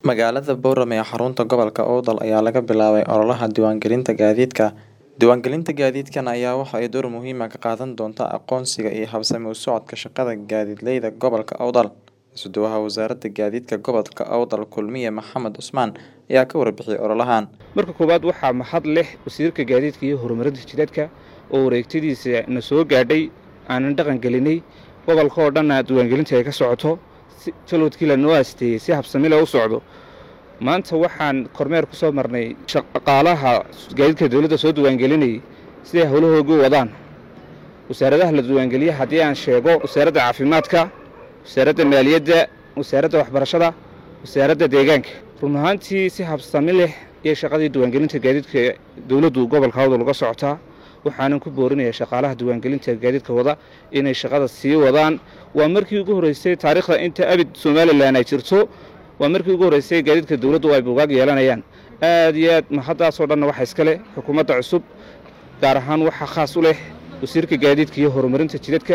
Magaalada Boorame ee xarunta gobolka Awdal ayaa laga bilaabay ololaha diiwaangelinta gaadiidka. Diiwaangelinta gaadiidkan ayaa waxa ay door muhiim ah ka qaadan doontaa aqoonsiga iyo habsami u socodka shaqada gaadiidleyda gobolka Awdal. Isuduwaha Wasaaradda Gaadiidka Gobolka Awdal Kulmiye Maxamed Cusmaan ayaa ka warbixiyay ololahan. marka koowaad waxaa mahad leh wasiirka gaadiidka iyo horumarinta jidadka oo wareegtadiisa na soo gaadhay aanan dhaqan gelinay gobolka oo dhanna diiwaangelinta ay ka socoto si jalwadkii lanoo aasteeyey si habsami leh u socdo maanta waxaan kormeer ku soo marnay shaqaalaha gaadiidka dowladda soo diiwaangelinayay siday howlahoogu wadaan wasaaradaha la diiwaangeliya haddii aan sheego wasaaradda caafimaadka wasaaradda maaliyadda wasaaradda waxbarashada wasaaradda deegaanka run ahaantii si habsami leh iyo shaqadii diiwaangelinta gaadiidka dowladdu gobolka awdal uga socotaa waxaanan ku boorinayaa shaqaalaha diiwaangelinta gaadiidka wada inay shaqada sii wadaan waa markii ugu horreysay taariikhda inta abid somalilan ay jirto waa markii ugu horreysay gaadiidka dowladdu ay buugaag yeelanayaan aad iyo aad mahaddaasoo dhanna waxaa iska leh xukuumadda cusub gaar ahaan waxaa khaas u leh wasiirka gaadiidka iyo horumarinta jidadka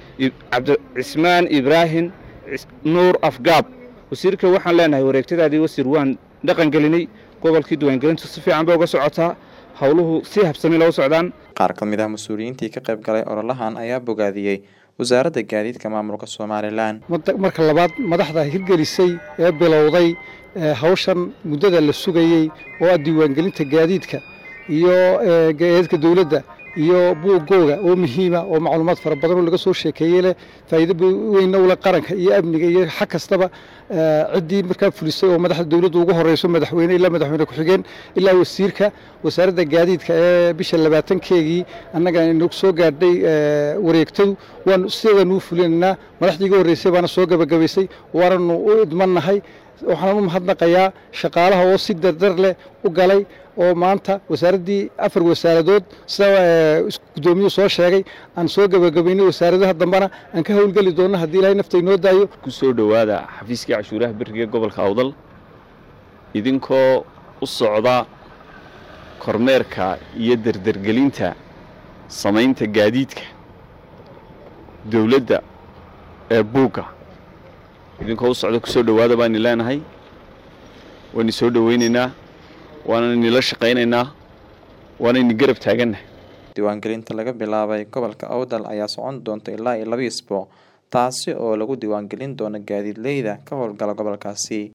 cabdicismaan ibraahim nuur afgaab wasiirka waxaan leenahay wareegtadaadii wasiir waan dhaqan gelinay gobolkii diiwaangelintu si fiican bay uga socotaa howluhu si habsami loo socdaan Qaar ka mid ah mas'uuliyiintii ka qayb galay ololahan ayaa bogaadiyey Wasaaradda Gaadiidka Maamulka Somalilan. marka labaad madaxda hirgelisay ee bilowday hawshan muddada la sugayey oo ah diiwaangelinta gaadiidka iyo gaadiidka dowladda iyo buuggooga oo muhiima oo macluumaad fara badan oo laga soo sheekeeyey leh faa'iido weynna u leh qaranka iyo amniga iyo xag kastaba ciddii markaa fulisay oo madaxda dowladdu ugu horeyso madaxweyne ilaa madaxweyne ku-xigeen ilaa wasiirka wasaaradda gaadiidka ee bisha labaatankeegii annaga nagu soo gaadhay wareegtadu waanu sideedaanu u fulinaynaa madaxdii ugu horreysay baana soo gabagabaysay waananu u idmannahay waxaan u mahadnaqayaa shaqaalaha oo si dardar leh u galay oo maanta wasaaraddii afar wasaaradood sida guddoomiyuu soo sheegay aan soo gabagabaynay wasaaradaha dambena aan ka howlgeli doonno haddii ilaahay nafta inoo daayo ku soo dhowaada xafiiskii cashuuraha beriga gobolka awdal idinkoo u socda kormeerka iyo derdergelinta samaynta gaadiidka dowladda ee buugga idinkoo u socda ku soo dhowaada baani leenahay waynu soo dhowaynaynaa waanani nila shaqaynaynaa waanaynu garab taagannahay Diiwaangelinta laga bilaabay gobolka Awdal ayaa socon doonta ilaa iyo laba isbuuc taasi oo lagu diiwaangelin doono gaadiidleyda ka howlgala gobolkaasi.